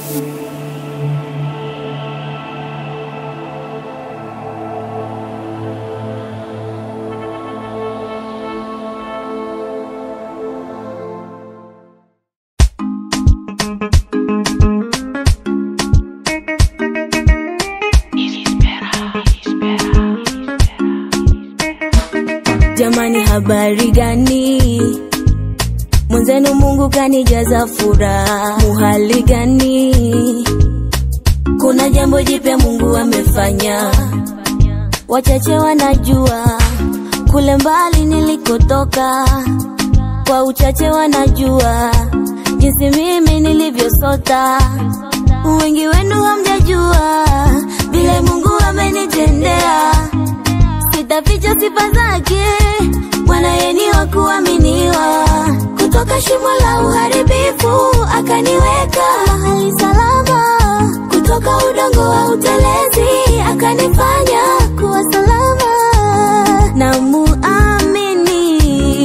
Jamani, habari gani? Mwenzenu Mungu kanijaza furaha. Muhali gani? Kuna jambo jipya Mungu amefanya, wachache wanajua kule mbali nilikotoka, kwa uchache wanajua jinsi mimi nilivyosota. Wengi wenu hamjajua vile Mungu amenitendea sitaficha sifa zake, Bwana yeye ni wa kuaminiwa. Kutoka shimo la uharibifu akaniweka mahali salama, kutoka udongo wa utelezi akanifanya kuwa salama. Na muamini,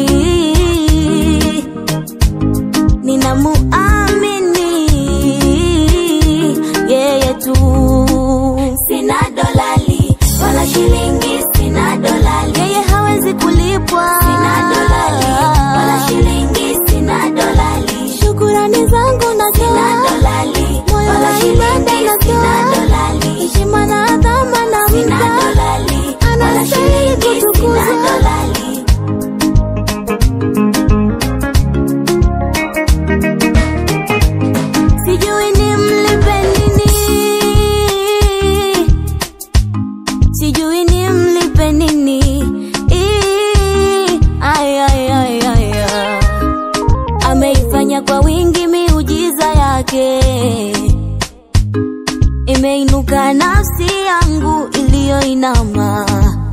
ninamuamini yeye tu, sina dolali wala shilingi, sina dolali, yeye hawezi kulipwa, sina dolali wala shilingi, sina dolali, shukurani zangu natoa, sina dolali moyo wa ibada natoa, heshima na adhama na mta, anastahili kutukuzwa. Sijui nimlipe nini, sijui nimlipe nini. Ii, ay, ay, ay, ay, ay. Ameifanya kwa wingi miujiza yake, imeinuka nafsi yangu iliyoinama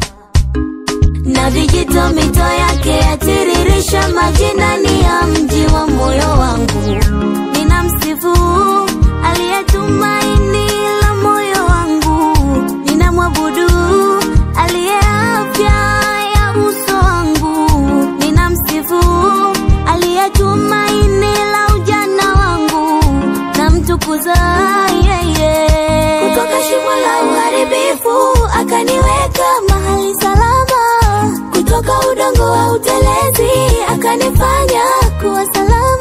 na vijito mito yake yatiririsha majinani ya mji wa moyo wangu. Ninamsifu aliyetumaini la moyo wangu, ninamwabudu aliye afya ya uso wangu, ninamsifu aliyetumaini la ujana wangu, namtukuza yeye. Kutoka shimo la uharibifu akaniweka mahali salama, kutoka udongo wa utelezi akanifanya kuwa salama.